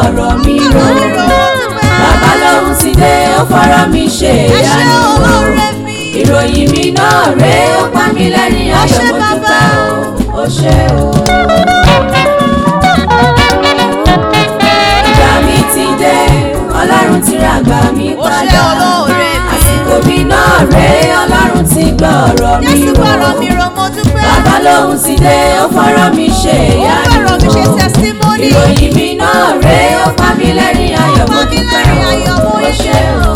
ọ̀rọ̀ mi rò bàbá lòun ti dé ó fọ́rọ̀ mi ṣe ìyanu o ìròyìn mi náà rèé ó pa mí lẹ́rìn ayọ̀ mo dúpẹ́ o ó ṣé o. ìgbà mi ti dé ọlọ́run ti ra àgbà mi Ó ṣé padà olóore mi. àsìkò mi náà rèé ọlọ́run ti gbọ́ ọ̀rọ̀ mi Jésù rò fọ̀rọ̀ mi rò mo dúpẹ́. bàbá lòun ti dé ó fọ́rọ̀ mi ṣe Ó ìyanu fọ̀rọ̀ mi ṣe o. testimony. ìròyìn mi náà rèé ó pa mí lẹ́rìn ayọ̀ mo pa mí dúpẹ́ lẹ́rìn ayọ̀ mo o ó yege ṣé o.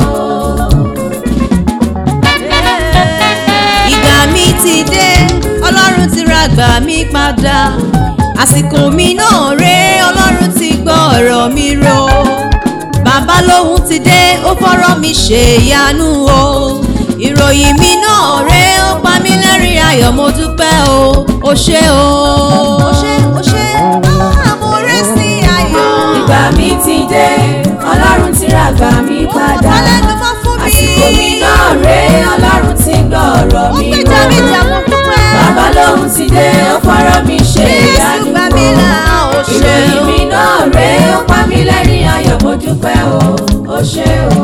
Ìgbà mi ti dé, Ọlọ́run ti ra gbà mí padà. Àsìkò mi náà ré, Ọlọ́run ti gbọ́ ọ̀rọ̀ mi rò. Bàbá lòun ti dé, ó fọ́rọ̀ mi ṣe ìyanu o. Ìròyìn mi náà ré, ó pa mí lẹ́rìn ayọ̀ mo dúpẹ́ o. Ó ṣé o. Ó ṣé ó ṣé, mo rẹ́ sí ayọ̀. ìgbà mi ti dé ọlọ́run ti ra àgbà mi padà Ọlẹ́nu mọ́ fún mi. àsìkò mi náà rèé ọlọ́run ti gbọ́ ọ̀rọ̀ Ó mi gbèjà mi jà mo dúpẹ́. bàbá lòun ti dé ó fọ́rọ̀ mi ṣe Jésù ìyanu gbà mí là ó ṣe ìròyìn o. mi náà rèé ó pa mí lẹ́rìn ayọ̀ mo dúpẹ́ o ó ṣé o.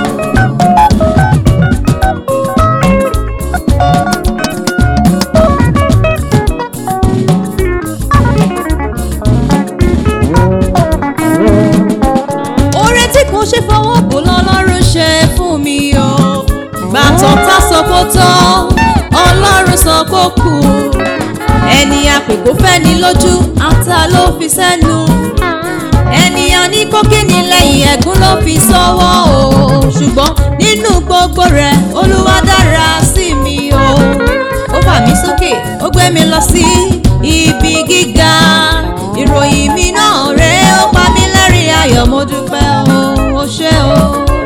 oore tí kò ṣe fọwọ́ bò lọ́lọ́run ṣe fún mi o gbàtọ̀ tá sọ kó tọ́ ọlọ́run sọ kó kù ẹni àpèkó fẹ́ni lójú ata ló fi sẹ́nu ènìyàn ní kókìní lẹ́yìn ẹ̀gún ló fi sọ́wọ́ o ṣùgbọ́n nínú gbogbo rẹ̀ olúwa dára sí mi o ó fà mí sókè ó gbé mi lọ sí ibi gíga ìròyìn mi náà rèé ó pa mí lẹ́rìn ayọ̀ mo dúpẹ́ o ó ṣé o.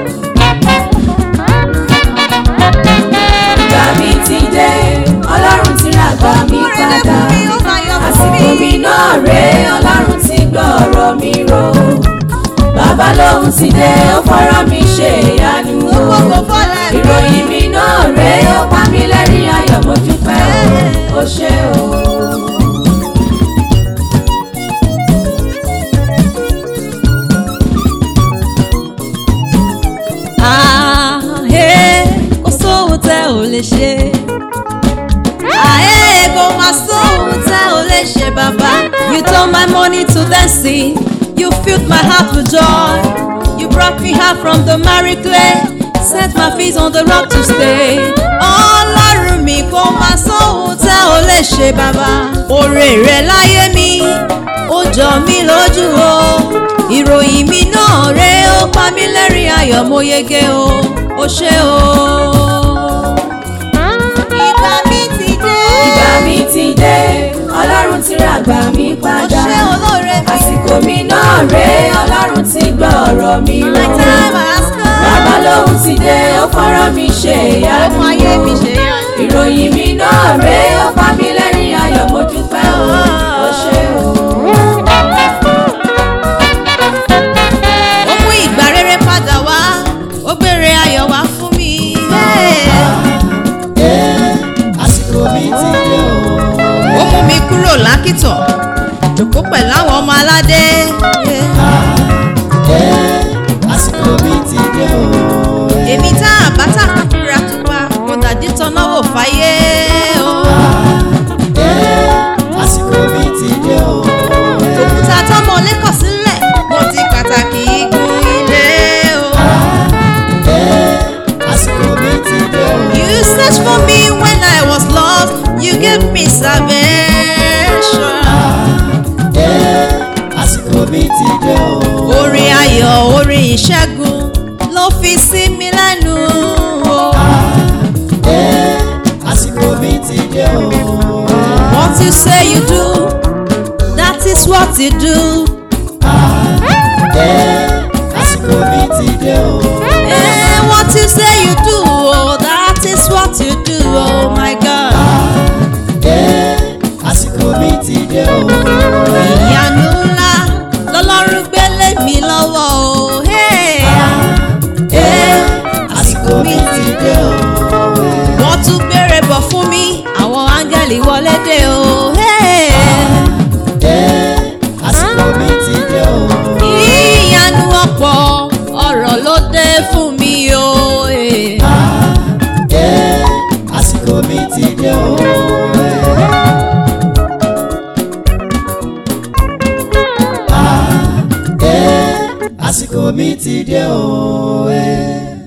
ìgbà mi ti dé ọlọ́run ti ra àgbà mi padà àsìkò mi náà rèé ọlọ́run ti gbọ́ ọ̀rọ̀ mi rò bàbá lòun ti dé ó fọ́rọ̀ mi ṣe ìyanu o ìròyìn mi náà rèé ó pa mí lẹ́rìn ayọ̀ mo dúpẹ́ o ó ṣé o. Àhẹ́ kò sóhun tẹ́ ò lè ṣe. Àhẹ́ kò má sóhun tẹ́ ò lè ṣe bàbá. You turn my money to dancing, you filled my heart with joy. You brought me out from the miry clay, set my feet on the rock to stay. Ọlọ́run mi kò má sóhun tẹ́ ò lè ṣe bàbá. Oore rẹ̀ láyé mi, ó jọ mí lójú o. Ìròyìn mi náà rèé ó pa mí lẹ́rìn ayọ̀ mo yege o, ó ṣé o. Ìgbà mi ti dé. ìgbà mi ti dé ọlọ́run ti ra àgbà mi Ó padà ṣé olóore mi. àsìkò mi náà rèé ọlọ́run ti gbọ́ ọ̀rọ̀ mi My rò time has come. bàbá lòun ti dé ó fọ́rọ̀ mi ṣe ìyanu Ọmọ ayé mi ṣe yá. ìròyìn mi náà rèé ó pa mí lẹ́rìn ayọ̀ mo dúpẹ́ o ó ṣé o. Ó mú ìgbà rere padà wá, ó gbére ayọ̀ wá fún mi. àsìkò mi ti dé o. Ó mú mi kúrò lákìtàn, jòkó pẹ̀lú àwọn ọmọ aládé. àsìkò mi ti dé o. Èmi tá àbátà kúkúra tupa, kò dàdí tọ́nà wò fáyé o. àsìkò mi ti dé o. Òkúta tọ́mọ lẹ́kọ̀ọ́ sílẹ̀, mo ti pàtàkì igun ilé o. àsìkò mi ti dé o. You searched for me when I was lost, you gave me salvation. àsìkò mi ti dé o. Orin ayọ̀, orin ìṣẹ́gun ló fi sí mi lẹ́nu o. àsìkò mi ti dé o. What you say you do, that is what you do. àsìkò mi ti dé o. Eh, what you say you do, oh, that is what you do, oh my God. àsìkò mi ti dé o. Ìyanu ńlá lọ́lọ́run gbélé mi lọ́wọ́ o. Hey. àsìkò mi ti dé o. Wọ́n tún béèrè bọ̀ fún mi, àwọn áńgẹ́lì wọlé dé o. Hey. àsìkò mi ti dé o. Ìyanu mi ti dé o. eh.